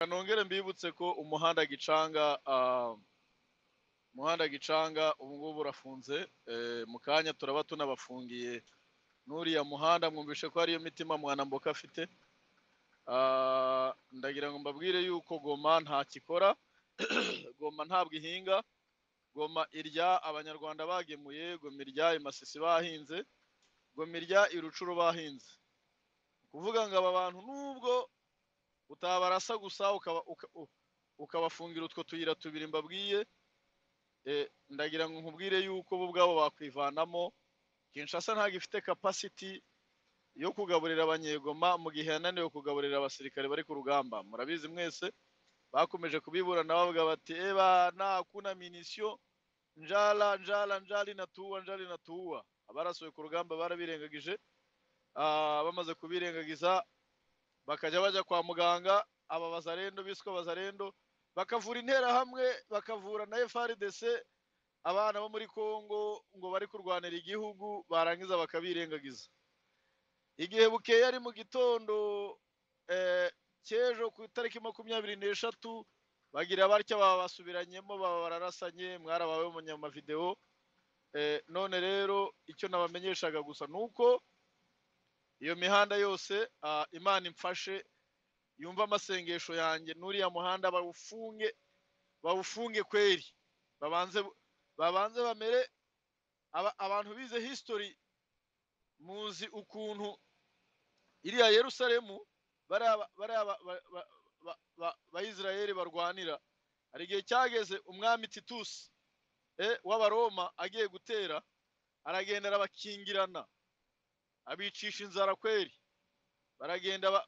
nongere mbibutse ko umuhanda gicanga ah, umuhanda gicanga ubu ngubu urafunze eh, mu kanya turaba tunabafungiye n'uriya muhanda mwumvishe ko hariyo mitima mwanamboka afite Ah, ndagira ngo mbabwire yuko goma nta kikora goma ntabwo ihinga goma irya abanyarwanda bagemuye goma irya imasisi bahinze goma irya irucuru bahinze kuvuga ngo aba bantu nubwo utabarasa gusa ukaba uka- u- ukabafungira utwo tuyira tubiri mbabwiye eh, ndagira ngo nkubwire yuko bo ubwabo bakwivanamo kinshasa ntabwo ifite kapasiti yo kugaburira abanyegoma mu gihe yananiwe kugaburira abasirikare bari ku rugamba murabizi mwese bakomeje kubiburana bavuga bati eba nakuna minisio njala njala njali natuwa njali natuwa abarasuwe ku rugamba barabirengagije ah, bamaze kubirengagiza bakajya bajya kwa muganga aba bazarendo biswe bazarendo bakavura interahamwe bakavura na FRDC abana bo muri Kongo ngo bari kurwanira igihugu barangiza bakabirengagiza igihe bukeye ari mu gitondo eh, cy'ejo ku itariki makumyabiri n'eshatu bagira batya baba basubiranyemo baba bararasanye mwarabawe munyamavidewo eh, none rero icyo nabamenyeshaga gusa ni uko iyo mihanda yose ah, imana imfashe yumva amasengesho yanjye n'uriya muhanda bawufunge bawufunge kweri babanze babanze bamere aba- abantu bize history muzi ukuntu iriya yerusalemu bariya ba- bariya ba- ba- ba- ba- ba- bayisiraheli barwanira hari igihe cyageze umwami titusi eh, w'abaroma agiye gutera aragenda arabakingirana abicisha inzara kweri baragenda ba,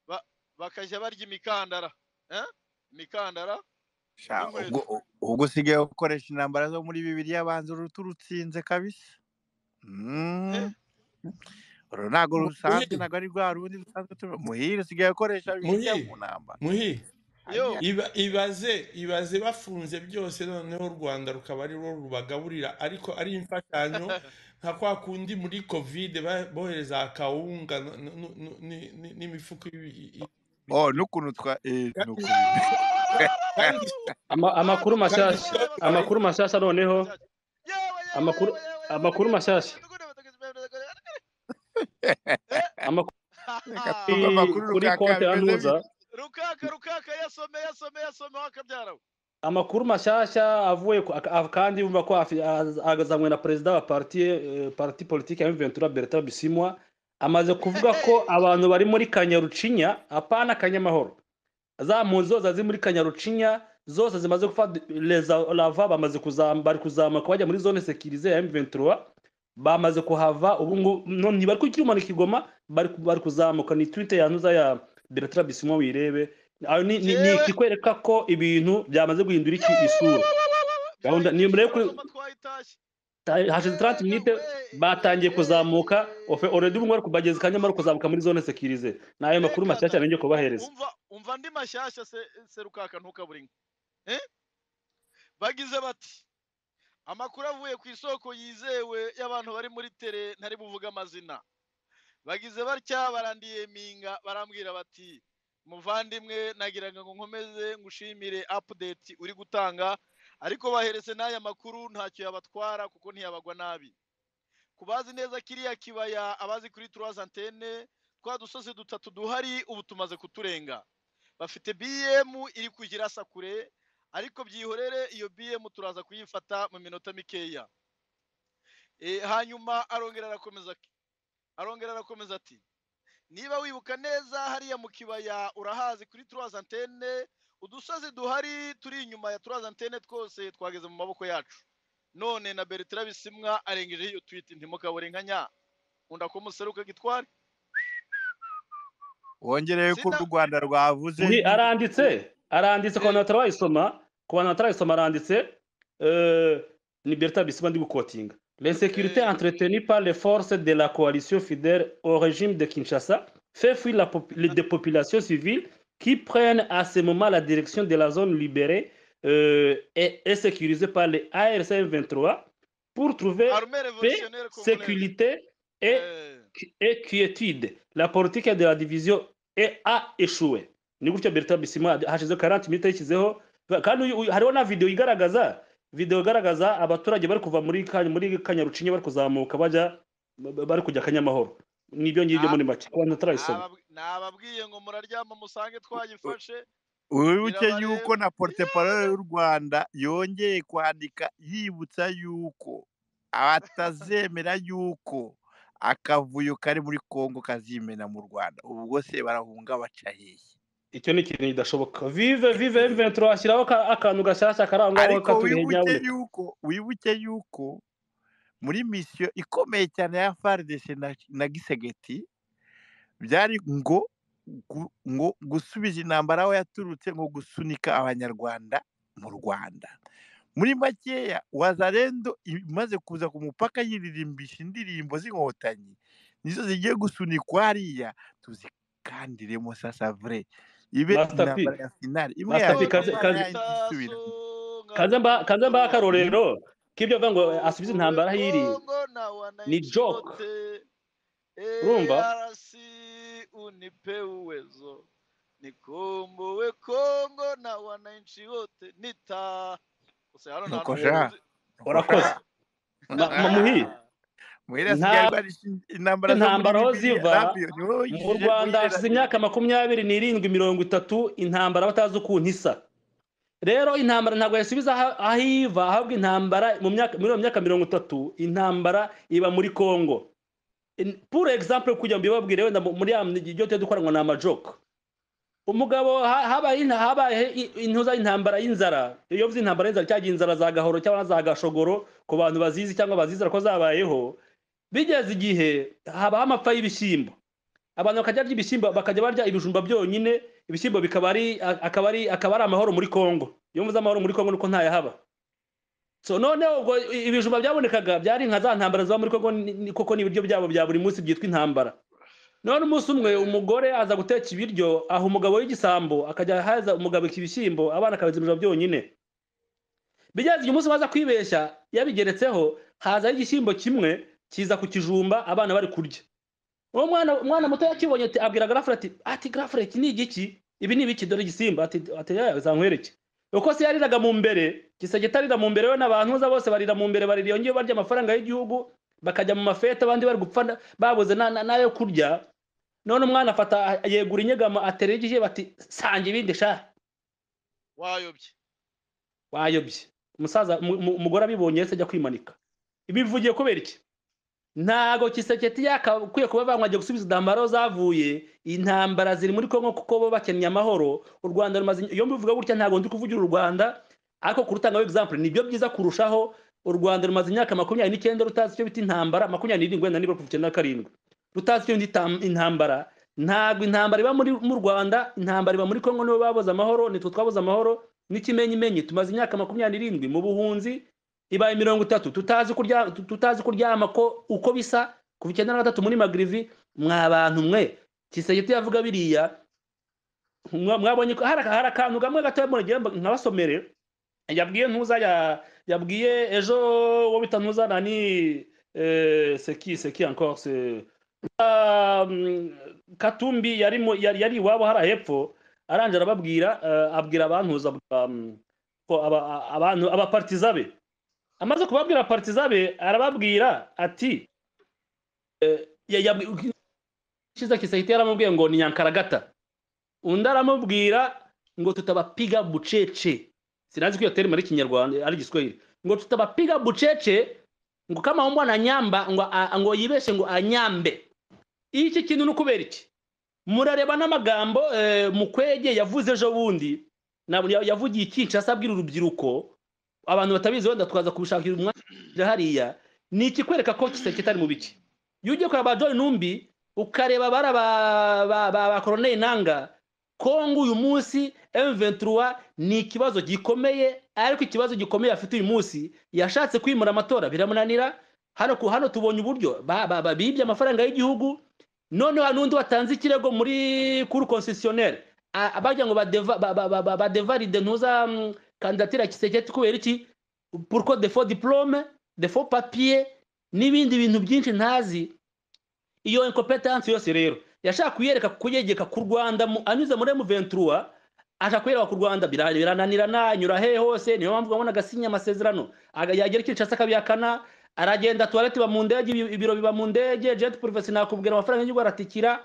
ba, bakajya barya imikandara eh? imikandara Sha, ubwo n'inkweto u- ubwo usigaye ukoresha intambara zo muri bibiliya banza uruti urutsinze kabisa eh? Mm, uru ntabwo rusanzwe muhi ntabwo ari rwa rundi rusanzwe tuba muhire usigaye ukoresha bibiliya muhi mu ntambara muhi Aya, yo iba ibaze ibaze bafunze byose noneho u rwanda rukaba ari rwo rubagaburira ariko ari imfashanyo nka kwa kundi muri kovide ba- bohereza akawunga no- no- no- no- ni- ni- n'imifuka y'ibi- i- i- oh n'ukuntu twa eh, kandi n'ukuntu kandi Ama, abantu amakuru bakajya kandi mashyashya yewe icyo- kandi amakuru bakagenda mashyashya noneho bakajya yewe yewe amakuru yewe yewe yewe amakuru bagenda mashyashya bakagenda bakagenda bakagenda bakagenda eh? amakuru reka tuva kuri amakuru kuri rukaka konti ya bimeze ntuza bite rukaka rukaka yasome yasome yasome wakabyara we amakuru mashyashya avuye ku- ak- ak- kandi yumva ko afi- az- azanywe na perezida wa parti eh, parti politike ya Ventura Bertrand Bisimwa amaze kuvuga ko abantu bari muri Kanyarucinya apana Kanyamahoro za mpunzi zose ziri muri kanyarucinya zose zimaze gufata reza lava bamaze kuzam- bari kuzamuka bajya muri zone sekirize ya M23 bamaze kuhava ubu ngo no- ntibari kukimanika ikigoma bari ku- bari kuzamuka ni twitter yanduza ya Bertrand Bisimwa wirebe ayo ni, ni, ni jewe ikikwereka ko ibintu byamaze guhindura iki isura gahunda byahindutse ni murebe kuri urabona twayitashye ta- hashize 30 yewe minutes we batangiye kuzamuka ofe already ubu yewe bari kubageza kanyamara kuzamuka muri zone sekirize nayo makuru reka mashyashya da arengeye kubahereza umva umva andi mashyashya se se rukaka ntukabure inka eh? bagize bati amakuru avuye ku isoko yizewe y'abantu bari muri tere ntari buvuge amazina bagize batya barandiyeminga barambwira bati muvandimwe nagiraga ngo nkomeze ngushimire apudeti uri gutanga ariko bahereze n'aya makuru ntacyo yabatwara kuko ntiyabagwa nabi kubazi neza kiriya kibaya abazi kuri turazi antene twa dusozi dutatu duhari ubu tumaze kuturenga bafite BM iri kujya kure ariko byihorere iyo BM turaza kuyifata mu minota mikeya Eh, hanyuma arongera arakomeza arongera arakomeza ati niba wibuka neza hariya mu kibaya urahazi kuri turazi antene udusozi duhari turi inyuma ya turazi antene twose twageze mu maboko yacu none na bertrand bisimwa arengejeho iyo twite ntimukabure nka nya nkunda ko museruka gitwari wongereye ko sida u rwanda rwavuze muri nyine aranditse aranditse ku bantu eh, batarayisoma ku bantu batarayisoma aranditse eh, ni berta bisima ndi gukotinga l'insécurité eh, entretenue par les forces de la coalition fidèle au régime de Kinshasa fait fuir la pop- les ah, des populations civiles qui prennent à ce moment la direction de la zone libérée euh, et, et sécurisée par les ARC 23 pour trouver armée paix, révolutionnaire congolaise sécurité et, eh, et quiétude. La politique de la division est- a échoué. ni gutyo bertrand bisimwa hashizeho karanti minita yishyizeho kandi uyu- uyu- hariho na videwo igaragaza videwo igaragaza abaturage bari kuva muri Ka- muri kanyarucinya bari kuzamuka bajya ba- bari kujya kanyamahoro nibyo ngibyo muri make kubanza tutarayisoma Nababwi- nababwiye ngo muraryama musange twayifashe wibuke Birabareba. yuko na porteparole y'u rwanda yongeye kwandika yibutsa yuko atazemera yuko akavuyo kari muri kongo kazimena mu rwanda ubwo se barahunga baca hehe icyo ni ikintu kidashoboka vive vive mventura washyiraho ka- akantu gashyashya karangwaho ariko katurihe wibuke nyabune yuko wibuke yuko muri misiyo ikomeye cyane ya faridese na, na gisegeti byari ngo gu- ngo gusubiza intambara aho yaturutse ngo gusunika abanyarwanda mu rwanda muri makeya wazarendo imaze kuza ku mupaka yiririmbisha indirimbo z'inkotanyi nizo zigiye gusunikwa hariya tuzikandiremo sasa vure ibe Master P. intambara ya finali imwe Master P, yavamo kaze- intambara kaze- yahise isubira kanze mba- kanze mbahe akarorero k'ibyo avuga ngo asubize intambara aho iri Ni joke. Urumva? unipe uwezo nikombowe kongo na wananchi wote nita Ose, hano nta Nuko n'umwe sha. uzi- urakoze Ma- mamuhi muhera Nta- sigaye barisha intambara zo muri intambara aho Bibiliya, ziva, Rabiyo, niwe mu wigishije rwanda muhera- hashize imyaka makumyabiri n'irindwi mirongo itatu intambara batazi ukuntu isa rero intambara ntabwo yasubiza aha- aho iva ahubwo intambara mu myaka muri iyo myaka mirongo itatu intambara iba muri congo In- pour example kugira ngo mbibabwire wenda mu- muri ya iryo tuba dukora ngo ni amajoko umugabo ha- habaye inta- habaye i- intuza intambara y'inzara iyo uvuze intambara y'inzara cyangwa inzara za gahoro cyangwa za gashogoro ku bantu bazizi cyangwa bazizira ko zabayeho bigeze igihe habaho amapfa y'ibishyimbo abantu bakajya barya ibishyimbo bakajya barya ibijumba byonyine ibishyimbo bikaba ari akaba ari akaba ari amahoro muri congo iyo mvuze amahoro muri congo nuko ntayahaba so noneho ubwo i- ibijumba byabonekaga byari nka za ntambara ziba muri congo ni- ni- koko ni ibiryo byabo bya buri munsi byitwa intambara none umunsi umwe umugore aza guteka ibiryo aha umugabo w'igisambo akajya haza umugabo ibishyimbo abana akabizana ibijumba byonyine bigeze igihe umunsi baza kwibeshya yabigeretseho hazaho igishyimbo kimwe kiza ku kijumba abana bari kurya uwo mwana umwana muto yakibonye ati- abwira garafure ati ati garafure iki ni igiki ibi ni ibiki dore igisimba ati ati "Ya, zankwereke uko se yariraga mu mbere gisagita arira mu mbere we n'abantu za bose barira mu mbere barira yongeye barya amafaranga y'igihugu bakajya mu mafete abandi bari gupfa na- babuze na- na- n'ayo kurya none umwana afata yegura inyegamo aterera igihe bati sanga ibindi sha wayobye wayobye umusaza umu- umu- umugore abibonye yahise ajya kwimanika ibivugiye kubera iki ntago kiseketi yakakwiye kuba bavanywe agiye gusubiza intambara zavuye intambara ziri muri kongo kuko bo bakeneye amahoro u rwanda rumaze iyo mbivuga gutya ntabwo ndi kuvugira u rwanda ariko kurutanga example nibyo byiza kurushaho u rwanda rumaze imyaka makumyabiri n'icyenda rutazi icyo bita intambara makumyabiri n'irindwi wenda niba kuva icyenda na karindwi rutazi icyo bita itam- intambara ntabwo intambara iba muri mu rwanda intambara iba muri kongo nibo babuze amahoro nitwe twabuze amahoro n'ikimenyimenyi tumaze imyaka makumyabiri n'irindwi mu buhunzi ibaye mirongo itatu tutazi kurya tu- tutazi kuryama ko uko bisa kuva icyenda na gatatu muri magrivi mwa bantu mwe kisegeti yavuga biriya mwa- mwabonye ko hari hari akantu kamwe gatoya muragira ngo nkabasomere yabwiye ntuza ya yabwiye ejo wo bita ntuza nani eh, seki seki encore se Ah, mm, katumbi yari mu- yari yari iwabo hari hepfo arangije arababwira eh, abwira abantuza abwira, mm, ko aba- a- abantu abapartiza be amaze kubabwira partiza be arababwira ati eh, ya- yabwi- kiza kisahita yaramubwiye ngo ni nyankaragata undi aramubwira ngo tutabapiga bucece sinazi ko iyo terima ari kinyarwanda ari giswahili ngo tutabapiga bucece ngo kama umbwa na nyamba ngo, a- ngo yibeshe ngo anyambe iki kintu ni ukubera iki murareba n'amagambo eh, mukwege yavuze ejo bundi na- ya- yavugiye ikinshasa abwira urubyiruko abantu batabizi wenda tukaza kubishakira umwanya hariya ni ikikwereka ko kiseke itari mu biki iyo ugiye kureba ba john numbi ukareba bara ba ba ba, ba koroneli nanga kongo uyu munsi m23 ni ikibazo gikomeye ariko ikibazo gikomeye afite uyu munsi yashatse kwimura amatora biramunanira hano ku hano tubonye uburyo ba- ba- babibye amafaranga y'igihugu noneho hari n'undi watanze ikirego muri kuri concessionnaire A- bagira ngo badeva- ba- ba- ba- ba- badevalide ntuza mm, kandidatire ya kiseketi kubera iki pourquoi defo diplome defo papier n'ibindi bintu byinshi ntazi iyo incompetence yose rero yashaka kuyereka kuyegeka ku rwanda mu- anyuze muri M23 ashaka kuyereka ku rwanda bira- birananirana anyura hehe hose niyo mpamvu wabona agasinya amasezerano aga- yagera kinshasa akabihakana aragenda tuwarete iba mu ndege ibi- ibiro biba mu ndege jet privé sinakubwira amafaranga y'igihugu aratikira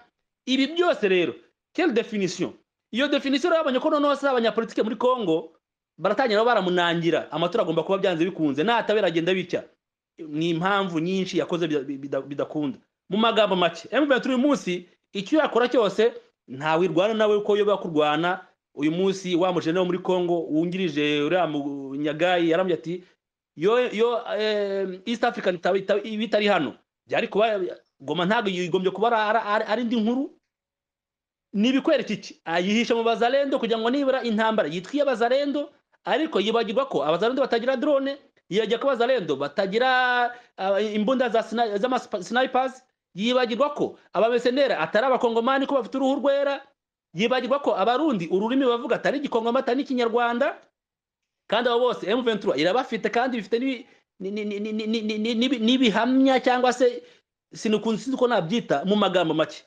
ibi byose rero quelle definition iyo definition rero babonye ko noneho se abanyapolitike muri congo baratangira baba baramunangira amatora agomba kuba byanze bikunze natabera agenda bitya ni impamvu nyinshi yakoze bida- bida- bidakunda mu magambo make M23 uyu munsi icyo yakora cyose ntawirwana nawe uko yoba kurwana uyu munsi wa mujene wo muri Congo wungirije uriya mu- Nyagayi yarambye ati yo yo eh, East African tab- tab- ibitari hano byari kuba goma ntabwo yigombye kuba ari- ari- ari- ari indi nkuru ni ibikwereka iki ayihisha mu bazarendo kugira ngo nibura intambara yitwiye abazarendo ariko yibagirwa ko abazarendo batagira drone yibagiye ko abazarendo batagira ah, imbunda za sina- z'ama- snipers yibagirwa ko abamesenera atari abakongomani ko bafite uruhu rwera yibagirwa ko abarundi ururimi bavuga atari igikongoma atari ikinyarwanda kandi abo bose M23 irabafite kandi bifite n'ibi- ni- ni- ni- ni- ni- ni- ni- ni- n'ibihamya cyangwa se sinukunzi ko nabyita mu magambo make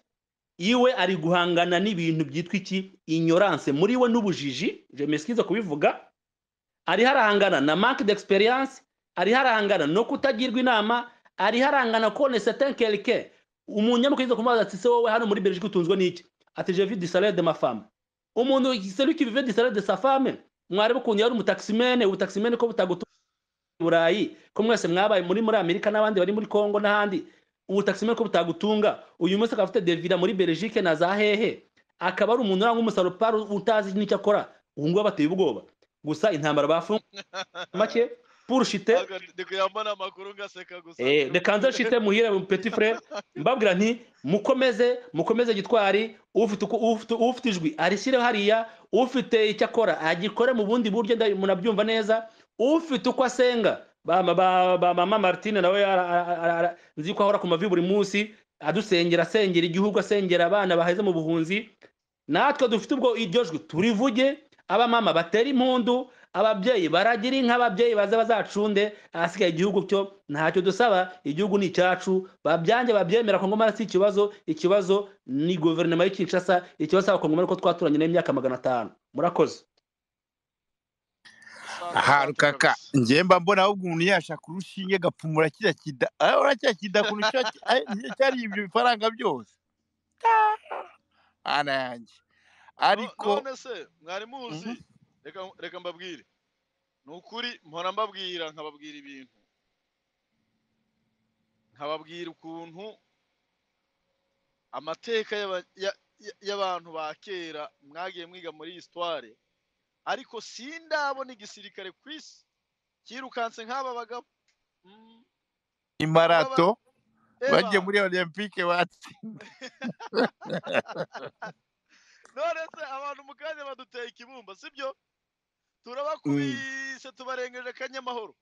iwe ari guhangana n'ibintu byitwa iki ignorance muri we n'ubujiji je meskize kubivuga ariho arahangana na manque d'experience ariho arahangana no kutagirwa inama ariho arahangana kone certain quelqu'un umunyamukurizo kumubaza ati se wowe hano muri Belgique utunzwe n'iki ati je vis du salaire de ma femme umuntu celui qui vivait du salaire de sa femme mwarebe ukuntu yari umutaximene ubutaximene ko butagutu burayi ko mwese mwabaye muri muri Amerika n'abandi bari muri Congo n'ahandi ubutaximene ko butagutunga uyu munsi akaba afite devira muri Belgique na za hehe akaba ari umuntu urangwa umusaruparo utazi n'icyo akora ubu ngubu abateye ubwoba gusa intambara bafunze make purushite Ntabwo ndi kuyambona amakuru ngaseka gusa rekanze shite muhire mu peti fure mbabwira nti mukomeze mukomeze gitwari ufite uku- ufite- ufite ijwi arishyire hariya ufite icyo akora agikore mu bundi buryo nda- munabyumva neza ufite uko asenga ba- ba- ba- ba- mama martine nawe ara- ara- ara- ara- nzi ko ahora ku mavi buri munsi adusengera asengera igihugu asengera abana baheze mu buhunzi natwe dufite ubwo iryo jwi turivuge abamama batera impundu ababyeyi baragira inka ababyeyi baze bazacunde ahasigaye igihugu cyo ntacyo dusaba igihugu ni icyacu babyange babyemera kongomani si ikibazo ikibazo ni guverinoma y'i Kinshasa ikibazo cy'abakongomani ko twaturanye n'imyaka magana atanu murakoze ahantu kaka njye mba mbona ahubwo umuntu yashaka urushinge agapfumura kiriya kida urabona kiriya kida kuntu kiba ki- ay- cyari ibyo bifaranga byose ana yanjye ariko none se mwari muzi Mhm. reka reka mbabwire ni ukuri mpora mbabwira nkababwira ibintu nkababwira ukuntu amateka y'aba- ya- ya- y'abantu ba kera mwagiye mwiga muri histoire ariko sindabona igisirikare ku isi cyirukanse nk'aba bagabo Mm, imarato bagiye eba muri olympique batsinda none se abantu mu kanya baduteye ikibumba sibyo Mm. turabakubise tubarengeje kanyamahoro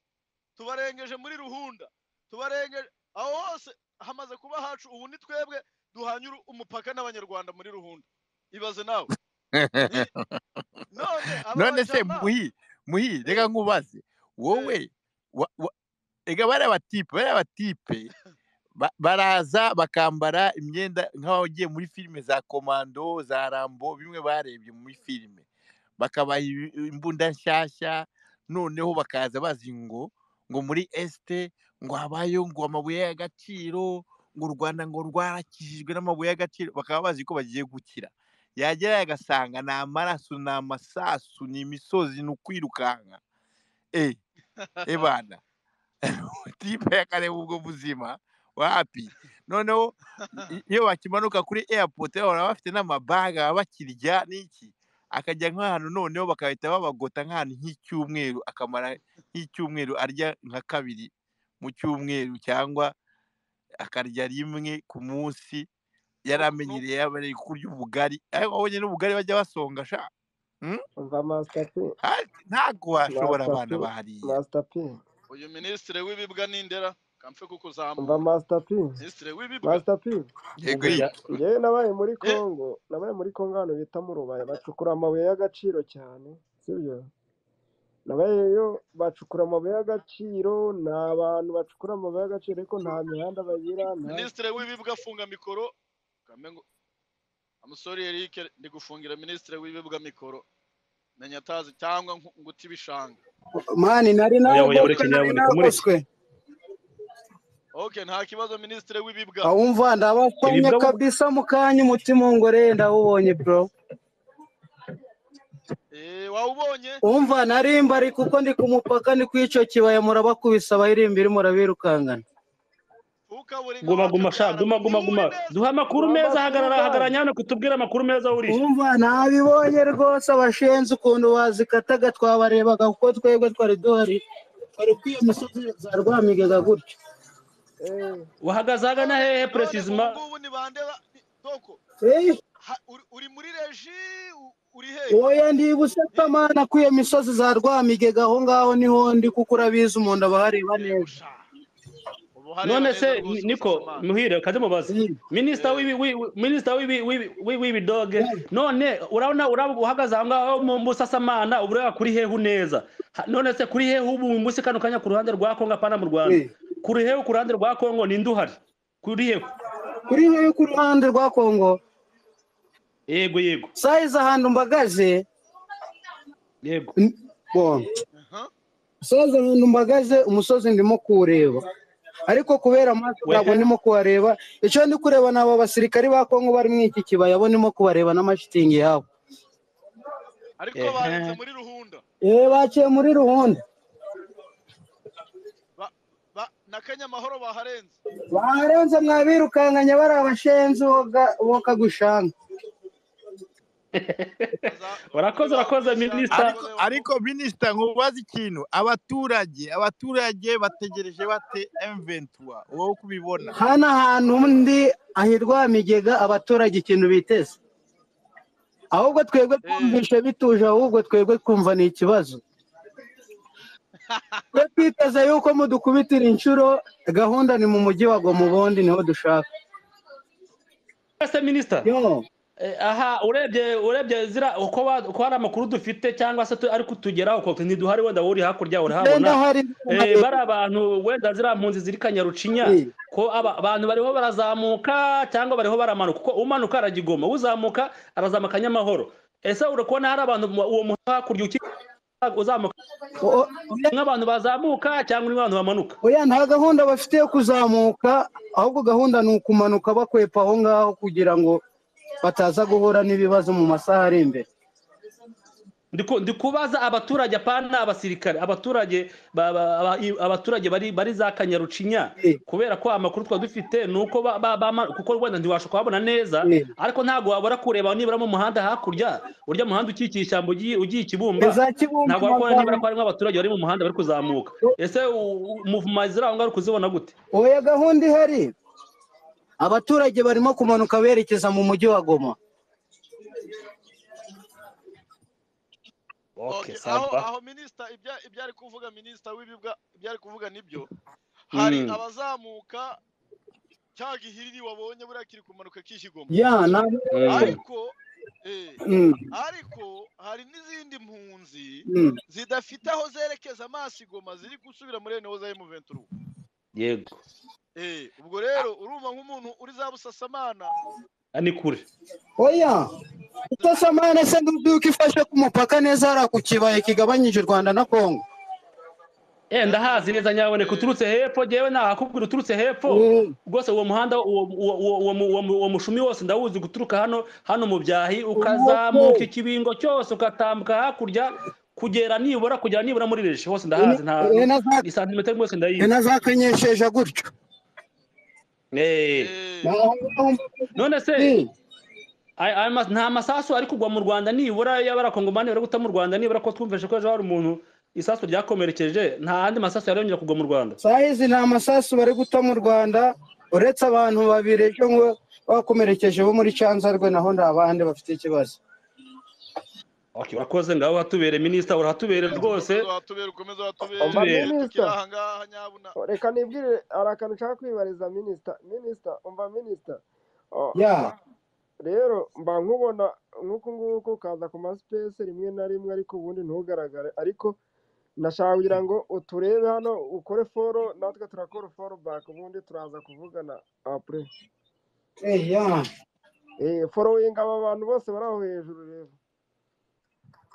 tubarengeje muri ruhunda tubarengeje aho hose hamaze kuba hacu ubu ni twebwe duhanye uru- umupaka n'abanyarwanda muri ruhunda ibaze nawe ni none aba none se bajama muhi muhi reka eh, nkubaze eh, wowe wa- wa- reka bariya batipe bariya batipe ba- baraza bakambara imyenda nk'abagiye muri filime za komando za rambo bimwe barebye muri filime bakabaha ibi- imbunda nshyashya noneho bakaza bazi ngo ngo muri esite ngo habayeho ngo amabuye y'agaciro ngo u rwanda ngo rwarakijijwe n'amabuye y'agaciro bakaba bazi ko bagiye gukira yagerayo agasanga ni amaraso ni amasasu ni imisozi ni ukwirukanka e ebana tipe yakareba ubwo buzima wapi noneho i- iyo bakimanuka kuri airport bahora bafite n'amabaga baba bakirya n'iki akajya nk'ahantu noneho bagahita babagota nk'ahantu nk'icyumweru akamara nk'icyumweru arya nka kabiri mu cyumweru cyangwa akarya rimwe ku munsi yari nuku- nu- amenyereye yaba ari kurya ubugari ariko abonye n'ubugari bajya basonga sha Mm? umva masitapi Hati, ntabwo washobora abana masitapi bahariye masitapi uyu minisitiri w'ibibwa n'indera kamfe umva kukuzamuka masitapi minisitiri w'ibibwa masitapi yego yego Ubwo bya- ngewe nabaye muri eh, congo nabaye muri congo hano bita mu rubaya bacukura amabuye y'agaciro cyane sibyo nabayeyo bacukura amabuye y'agaciro ni abantu bacukura amabuye y'agaciro ariko nta mihanda bagira nta minisitiri w'ibibwa afunga mikoro amusore eric ndi gufungira minisitiri w'ibibuga mikoro menya atazi cyangwa nku- nguta ibishanga mani nari Oya, nawe oya, boswe ureke nari nyabuneka, nawe mureke. boswe okay nta kibazo minisitiri w'ibibwa awumva ndabakomye Ibibwa bu- kabisa mu kanya umutima ngore ndawubonye bro eh wawubonye umva narimba ari kuko ndi ku mupaka ni ku icyo kibaya murabakubisa abahirimbiri murabirukangana ukaburi ngo guma guma sha wacabyara guma guma guma neza duha amakuru meza hagarara hagarara hano kutubwira amakuru meza wuriye umva nabibonye rwose abashenzi ukuntu bazikataga twabarebaga kuko twebwe twari duhari twari kwiyo misozi za rwamigaga gutyo Eh, wahagaze hagana hehe none ubu puresizima ngubu ntibande ba- ni- doko Eh, ha- uri uri muri reji u- uri hehe oya ndi Eh, busetamana kwiyo misozi za rwamigega aho ngaho niho ndi kuko urabizi umuntu aba ahareba yego neza sha ubu hareba none neza se ni- rwose niko busasamana muhire kaze mubaze Mm. minisita eh w'ibi w'ibi- minisita w'ibi- w'ibi- w'ibi- w'ibidoge none urabona uraba uhagaze aho ngaho mu busasamana uba ureba kuri hehe uneza Ha- none se kuri hehe ubu munsi kano kanya ku ruhande rwa kongo apana mu rwanda Eh, kuri hehe ku ruhande rwa kongo ninde uhari kuri hehe kuri hehe ku ruhande rwa kongo yego yego sayizi ahantu mbagaze yego n- bo aha sayizi ahantu mbagaze umusozi ndimo kuwureba ariko kubera amaso ntabwo wehe ndimo kuwareba icyo ndi kureba ni aba basirikari ba kongo bari muri iki kibaya bo ndimo kubareba n'amashitingi yabo ariko barenze ehe muri ruhunda eh baciye muri ruhunda ba, ba, na kanyamahoro baharenze barenze mwabirukanganye bari abashenzi boga- bokagushanga baza muri urakoze ba urakoze kubeshya minisita ariko abakozi ba ariko minisita nkubaze ikintu abaturage abaturage bategereje bate M23 wowe kubibona hano ahantu ndi ahirwa migega abaturage ikintu biteze ahubwo twebwe eh twumvishe bituje ahubwo twebwe twumva ni ikibazo twe twiteze yuko mudukubitira inshuro gahunda ni mu mujyi wa Goma ubundi niho dushaka ese minisita yo Eh, aha urebye urebye zira uko wa- uko hari amakuru dufite cyangwa se tu- ari kutugeraho uko ntiduhari wenda wowe uri hakurya ugenda urahabona hari Eh, bari abantu wenda ziriya mpunzi ziri kanyarucinya ko aba- abantu bariho barazamuka cyangwa bariho baramanuka kuko umanuka aragigoma uzamuka arazamuka nyamahoro ese uri kubona hari abantu mu- uwo muhanda hakurya uki- uzamuka O- oya nk'abantu bazamuka cyangwa urimo abantu bamanuka oya, nta gahunda bafite yo kuzamuka ahubwo gahunda ni ukumanuka bakwepa aho ngaho kugira ngo bataza guhura n'ibibazo mu masaha ari imbere Ndiku- ndikubaza abaturage apana abasirikare abaturage ba- ba- aba- i- abaturage bari bari za kanyarucinya Eh, kubera ko amakuru twa dufite nuko ba- ba- bama- kuko wenda ntiwasha kuhabona neza eh. ariko ntabwo wabura kureba nibura mu muhanda hakurya urya muhanda ukikiye ishyamba ugiye ugiye i kibumba iza kibumba ntabwo wakubona nibura ko harimo amagambo abaturage bari mu muhanda bari kuzamuka ese muvuma ziri aho ngaho uri kuzibona gute oya gahunda ihari abaturage barimo kumanuka berekeza mu mujyi wa goma okay okay aho saba aho minisita ibya ibyari kuvuga minisita w'ibibwa ibyari kuvuga nibyo hari mm. abazamuka cya gihiriri wabonye buriya kiri kumanuka kishigoma ya nta Mm. ariko eh Mm, ariko hari n'izindi mpunzi mm. zidafite aho zerekeza amaso igoma ziri gusubira muri ene hoza y'umuventuruwa yego eh ubwo rero urumva nk'umuntu uri za busasamana Ah, ni kure oya utasamana se nduduka ifashe ku mupaka neza hariya ku kibaya kigabanyije u rwanda na kongo Eh, ndahazi ndabyibuka neza nyaboneka eh uturutse hepfo jewe nahakubwira uturutse hepfo Mm, rwose uwo muhanda uwo uwo- uwo- uwo mu- uwo mu- uwo mushumi wose ndawuzi guturuka hano hano mu byahi ukazamuka umuco ikibingo cyose ugatambuka hakurya kugera nibura kugera nibura muri reje hose ndahazi nta we na za- isantimetero rwose we ndayizi na za kanyesheja gutyo Eh. eh Naho ngaho none se muri- ay- ay mas- nta masasu ari kugwa mu rwanda nibura y'abarakongomani bari guta mu rwanda nibura ko twumvise ko ejo hari umuntu isasu ryakomerekeje nta yandi masasu yarongera kugwa mu rwanda sahizi nta masasu bari guta mu rwanda uretse abantu babiri ejo ngo bakomerekeje bo muri canzarwe naho nta bandi bafite ikibazo Okay, urakoze ngaho hatubere minisita urahatubere rwose ukomeza watubera ukomeza watubera umva igihe hatubere tukiri minisita aha ngaha nyabuna reka nibwire hari akantu nshaka kwibariza minisita minisita umva minisita Oh, ya ba- rero mba nkubona nk'uku nguku ukaza ku masipesi rimwe na rimwe ariko ubundi ntugaragare ariko nashaka kugira ngo uturebe hano ukore foro natwe turakora foro baka ubundi turaza kuvugana apure eh, ya eh following aba bantu bose bari aho hejuru rero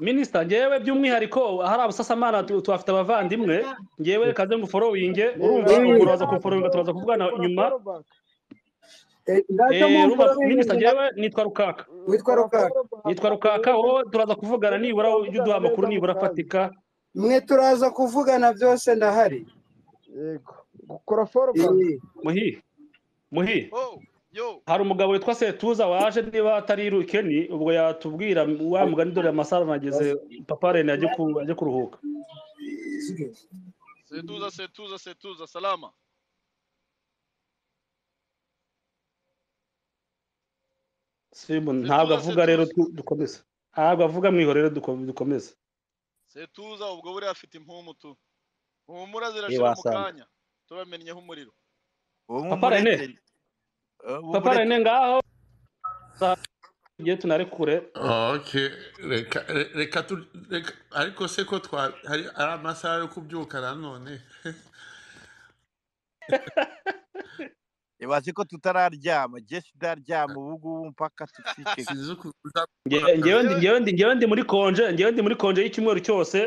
minisita ngewe by'umwihariko hari abasasamana tu- tuhafite abavandimwe ngewe reka nze nguforowinge urumva Eh, ubwo uraza kumforowinga turaza kuvugana Ukora inyuma followback. Eh, urumva minisita ngewe nitwa rukaka Witwa Ukora Rukaka. followback. nitwa rukaka wowe turaza kuvugana nibura ujya uduha amakuru nibura afatika mwe turaza kuvugana byose ndahari yego gukora followback. Eh, muhi muhi Oh, yo, hari umugabo witwa setuza waje niba atari irukeni ubwo yatubwira wa mugani dore amasara nageze papa rene ajye ku- ajye kuruhuka setuza, setuza, setuza, salama. sibu ntabwo avuga rero tu- dukomeze ntabwo avuga mwihorere dukomeze Setuza ubwo buriya afite impumuro tu. Humura zirashira mu wasanga. kanya. Tubamenyeho umuriro. uwo Papa René. mumurekere papa rene ngaho tugiye tunarekure ok reka re- reka tu reka ariko se ko twa hari ari amasaha yo kubyuka nanone ibaze ko tutararyama jesi itaryama ubugubu mpaka tuciceka sinzi ukuza gukora Nge- ngewe akazi ndi ngewe ndi ngewe ndi muri konje ngewe ndi muri konje y'icyumweru cyose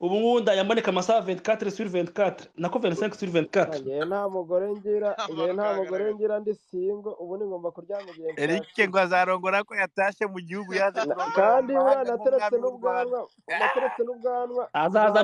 ubu ngubu ndayamboneka amasaha 24 sur 24 nako 25 sur 24 njyewe nta mugore ngira njyewe nta Amanuka mugore agaragara. ngira ndi singo ubu ni ngomba kuryama igihe erike nshakiye ngo azarongora ko yatashe mu gihugu yaje Na- kurongora mu kandi buriya mahanga nateretse nk'umwami w'u rwanda n'ubwanwa nateretse n'ubwanwa azazana nzaba